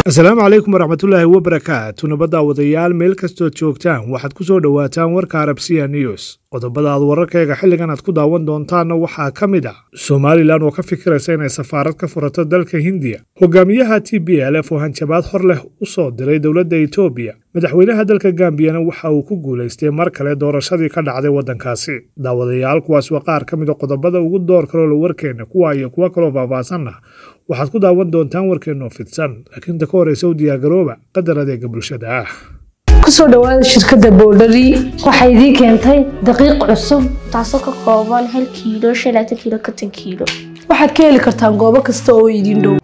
asalaamu calaykum waraxmatullaahi wabarakaatu nabadda wadayaal meel kastood joogtaan waxaad ku soo dhowaataan warka arabsiya news qodobada aad wararkayga xilligan aad ku daawan doontaanna waxaa ka mid ah somalilan oo ka fikiraysa inay safaarad ka furato dalka hindiya hogaamiyaha t b l f oo hanjabaad hor leh u soo diray dowladda etoobiya madaxweynaha dalka gambiyana waxa uu ku guulaystay mar kale doorashadii ka dhacday waddankaasi daawadayaal kuwaas waa qaar ka mida qodobada ugu door kaloola warkeenna kuwa iyo kuwo kaloo faahfaahsanna waxaad ku daawan doontaan warkeenoo fidsan laakiin ta ka horeysa u diyaargarooba qadar adeega bulshada ah kusoo dhawaada shirkadda boldari waxay idiin keentay daqiiq cusub taasoo ka kooban hal kiilo shalaatan kiilo konton kiilo waxaad ka heli kartaan goobo kasta oo idiin dhow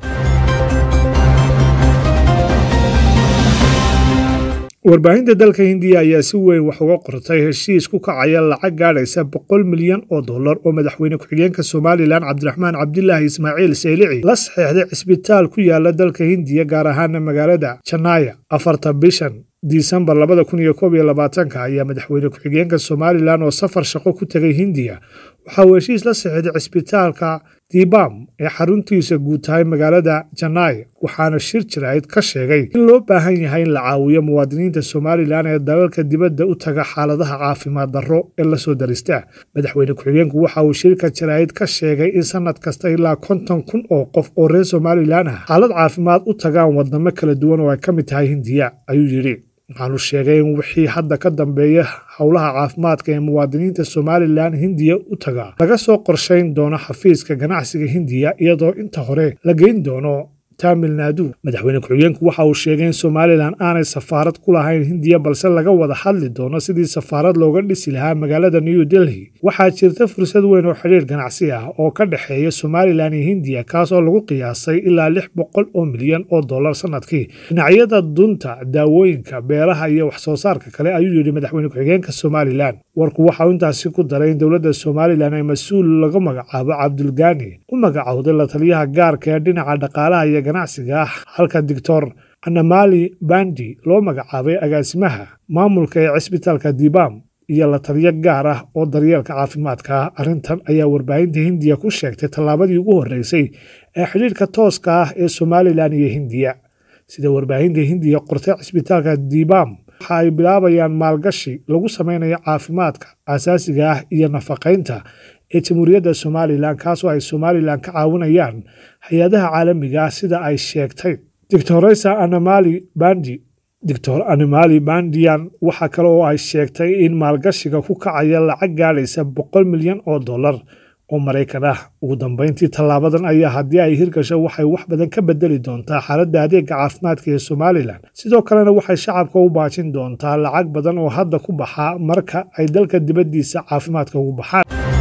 warbaahinta dalka hindiya ayaa si weyn wax uga qortay heshiis ku kacaya lacag gaadhaysa boqol milyan oo dollar oo madaxweyne ku-xigeenka somalilan cabdiraxmaan cabdilaahi ismaaciil saylici la saxeexday cisbitaal ku yaala dalka hindiya gaar ahaana magaalada janaaya afarta bishan disembar labada kun iyo koob iyo labaatanka ayaa madaxweyne ku-xigeenka somalilan oo safar shaqo ku tegay hindiya waxa uu heshiis la saxeexday cisbitaalka dibam ee xaruntiisa guud tahay magaalada janaaya waxaana shir jirayd ka sheegay in loo baahan yahay in la caawiyo muwaadiniinta somalilan ee dalalka dibadda u taga xaaladaha caafimaad darro ee lasoo darista madaxweyne ku-xigeenku waxa uu shirka jaraa'id ka sheegay in sanad kasta ilaa konton kun oo qof oo reer somalilan ah xaalad caafimaad u tagaan wadamo kala duwan oo ay ka mid tahay hindiya ayuu yidhi waxaanu sheegay in wixii hadda ka dambeeya howlaha caafimaadka ee muwaadiniinta somalilan hindiya u taga laga soo qorshayn doono xafiiska ganacsiga hindiya iyadoo inta hore la geyn doono tamil naadu madaxweyne ku-xigeenku waxa uu sheegay in somalilan aanay safaarad ku lahayn hindiya balse laga wada hadli doono sidii safaarad looga dhisi lahaa magaalada new delhi waxaa jirta fursad weyn oo xidhiir ganacsi ah oo ka dhexeeya somalilan iyo hindiya kaas oo lagu qiyaasay ilaa lix boqol oo milyan oo dollar sanadkii dhinacyada dunta daawooyinka beeraha iyo wax soo saarka kale ayuu yidhi madaxweyne ku-xigeenka somalilan warku waxauu intaasi ku daray in dowladda somalilan ay mas-uul lagu magacaabo cabdulgani u magacowday la taliyaha gaarka ee dhinaca dhaqaalaha iyo ganacsiga ah halka doctor anamali bandi loo magacaabay agaasimaha maamulka ee cisbitaalka dibam iyo la taliyo gaar ah oo daryeelka caafimaadka ah arrintan ayaa warbaahinta hindiya ku sheegtay tallaabadii ugu horreysay ee xidhiirka tooska ah ee somalilan iyo hindiya sida warbaahinta hindiya qortay cisbitaalka dibam waxa ay bilaabayaan maalgashi lagu samaynayo caafimaadka asaasiga ah iyo nafaqaynta ee jamhuuriyadda somalilan kaasoo ay somalilan ka caawinayaan hay-adaha caalamiga ah sida ay sheegtay doctoresa anamali bandi doctor animali bandian waxa kale oo ay sheegtay in maalgashiga ku kacaya lacag gaadhaysa boqol milyan oo dollar oo maraykan ah ugu dambeyntii tallaabadan ayaa haddii ay hirgasho waxay wax badan ka bedeli doontaa xaaladda adeega caafimaadka ee somalilan sidoo kalena waxay shacabka u baajin doontaa lacag badan oo hadda ku baxa marka ay dalka dibaddiisa caafimaadka ugu baxaan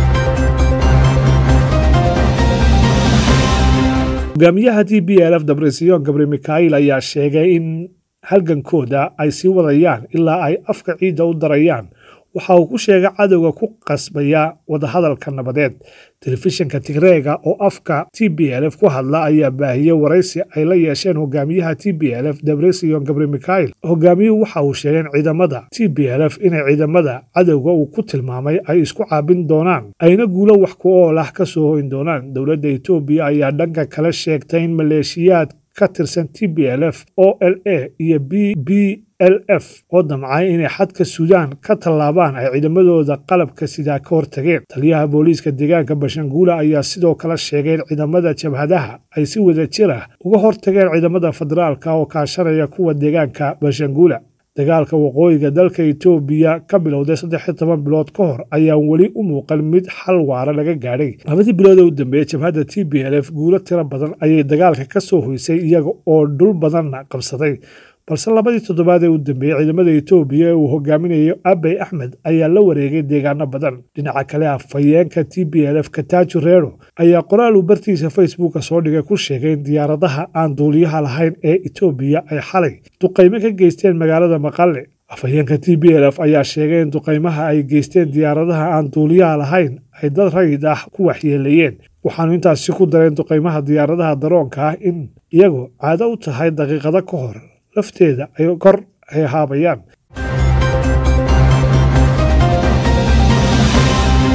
hogaamiyaha t b l f dabresion gabri mikhail ayaa sheegay in halgankooda ay sii wadayaan ilaa ay afka ciidda u darayaan waxa uu ku sheegay cadowga ku qasbaya wadahadalka nabadeed telefishinka tigreega oo afka t b l f ku hadla ayaa baahiyey waraysi ay la yeesheen hogaamiyaha t b l f debresion gabri mikhail hogaamiyuhu waxa uu sheegay in ciidamada t b l f inay ciidamada cadowga uu ku tilmaamay ay isku caabin doonaan ayna guulo wax ku ool ah ka soo hoyn doonaan dowladda etoobiya ayaa dhanka kale sheegtay in maleeshiyaad ka tirsan t b l f o l a iyo b b l f oo damcay inay xadka suudaan ka tallaabaan ay ciidamadooda qalabka sidaa ka hortageen taliyaha booliiska deegaanka bashanguula ayaa sidoo kale sheegay in ciidamada jabhadaha ay si wada jir ah uga hortageen ciidamada federaalka oo kaashanaya kuwa deegaanka bashanguula dagaalka waqooyiga dalka etoobiya ka bilowday saddex iyo toban bilood ka hor ayaan weli u muuqan mid xal waara laga gaadhay labadii bilood ee u dambeeyey jabhadda t b l f guulo tiro badan ayay dagaalka ka soo hoysay iyaga oo dhul badanna qabsaday balse labadii toddobaad ee u dambeeyey ciidamada etoobiya ee uu hogaaminayo abey axmed ayaa la wareegay deegaano badan dhinaca kale afhayeenka t b l f kataaju reero ayaa qoraal uu bartiisa facebooka soo dhigay ku sheegay in diyaaradaha aan duuliyaha lahayn ee etoobiya ay xalay duqaymo ka geysteen magaalada maqale afhayeenka t b l f ayaa sheegay in duqaymaha ay geysteen diyaaradaha aan duuliyaha lahayn ay dad rayid ah ku waxyeeleeyeen waxaanu intaasi ku dareen duqaymaha diyaaradaha daroonka ah in iyagu caado u tahay daqiiqado ka hor lafteeda ay kor ay haabayaan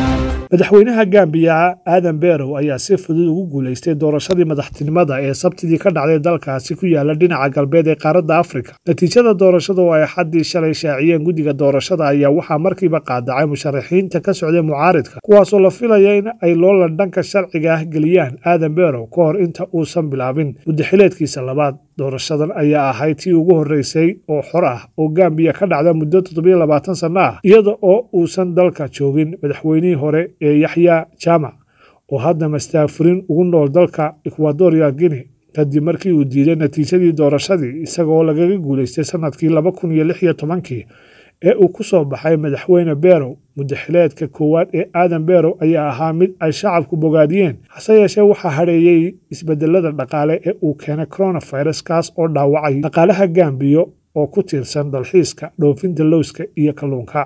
madaxweynaha gambiya aadan berow ayaa si fudud ugu guulaystay doorashadii madaxtinimada ee sabtidii ka dhacday dalkaasi ku yaala dhinaca galbeed ee qaaradda afrika natiijada doorashada oo ay xaddii shalay shaaciyeen guddiga doorashada ayaa waxaa markiiba qaadacay musharaxiinta ka socday mucaaridka kuwaasoo la filaya in ay loolan dhanka sharciga ah geliyaan aadan berow ka hor inta uusan bilaabin muddaxileedkiisa labaad doorashadan ayaa ahayd tii ugu horreysay oo xor ah oo gambiya ka dhacda muddo toddobiyo labaatan sanno ah iyada oo uusan dalka joogin madaxweynihii hore ee yaxya jaamac oo hadda mastaafurin ugu nool dalka ekwadoria guinea kadib markii uu diiday natiijadii doorashadii isagaoo lagaga guulaystay sannadkii laba kun iyo lix iyo tobankii ee uu ku soo baxay madaxweyne berow muddaxileedka koowaad ee aadan berow ayaa ahaa mid ay shacabku bogaadiyeen hase yeeshee waxaa hadheeyey isbedelada dhaqaale ee uu keenay coronavirus kaas oo dhaawacay dhaqaalaha gambiyo oo ku tiirsan dalxiiska dhoofinta lowska iyo kalluunka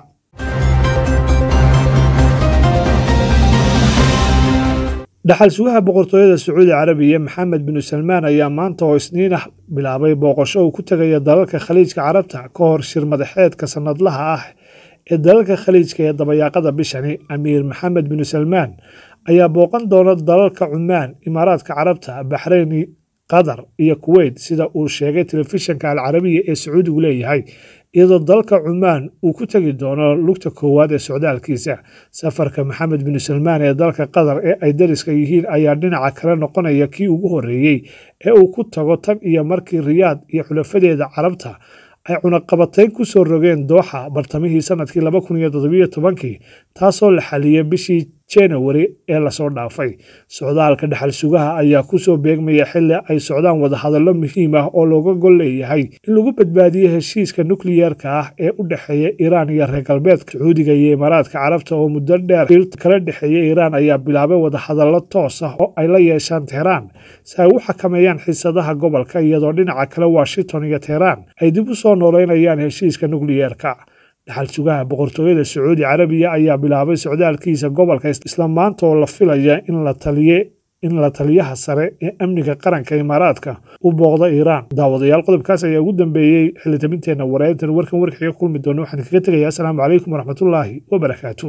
dhaxal sugaha boqortooyada sacuudi carabiya maxamed binu salmaan ayaa maanta oo isniin ah bilaabay booqasho uu ku tegaya dalalka khaliijka carabta ka hor shir madaxeedka sannadlaha ah ee dalalka khaliijka ee dabayaaqada bishani amiir maxamed binu salmaan ayaa booqan doona dalalka cumaan imaaraadka carabta baxreyni qatar iyo kuweyt sida uu sheegay telefishinka alcarabiya ee sacuudigu leeyahay iyadoo dalka cumaan uu ku tegi doono lugta koowaad ee socdaalkiisa safarka maxamed binu salmaan ee dalka qatar ee ay dariska yihiin ayaa dhinaca kale noqonaya kii ugu horreeyey ee uu ku tago tan iyo markii riyaad iyo xulafadeeda carabta ay cunaqabatayn ku soo rogeen dooxa bartamihii sannadkii laba kun iyo toddobiyo tobankii taasoo la xaliyey bishii janawari ee lasoo dhaafay socdaalka dhexal sugaha ayaa ku soo beegmaya xilli ay socdaan wadahadallo muhiim ah oo looga gol leeyahay in lagu badbaadiyo heshiiska nukliyeerka ah ee u dhexeeya iiraan iyo reer galbeedka sacuudiga iyo imaaraadka carabta oo muddo dheer il kala dhexeeya iiraan ayaa bilaabay wadahadallo toos ah oo ay la yeeshaan teheraan si ay u xakameeyaan xiisadaha gobolka iyadoo dhinaca kale washington iyo teheraan ay dib u soo nooleynayaan heshiiska nukliyeerka dhaxal sugaha boqortooyada sacuudi carabiya ayaa bilaabay socdaalkiisa gobolka isla maanta oo la filaya in la taliye in la taliyaha sare ee amniga qaranka imaaraadka u booqda iiraan daawadayaal qodobkaas ayaa ugu dambeeyey xilitabinteenna wareerintan warkan warkiga kulmi doona waxaan kaga tegayaa asalaamu calaykum waraxmatullaahi wabarakaatu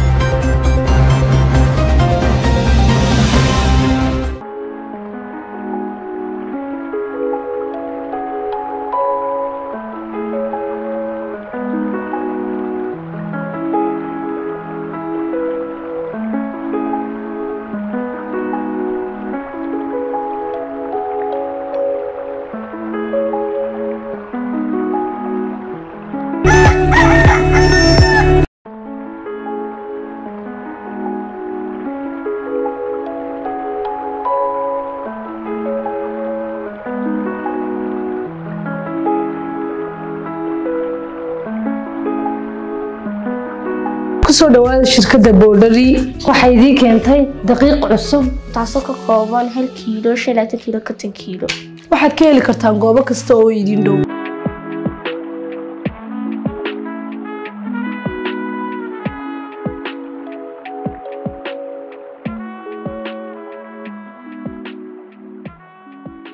kusoo dhawaada shirkadda boodhari waxay idiin keentay daqiiq cusub taasoo ka kooban hal kiilo shan laatan kiilo konton kiilo waxaad ka heli kartaan goobo kasta oo idin dhow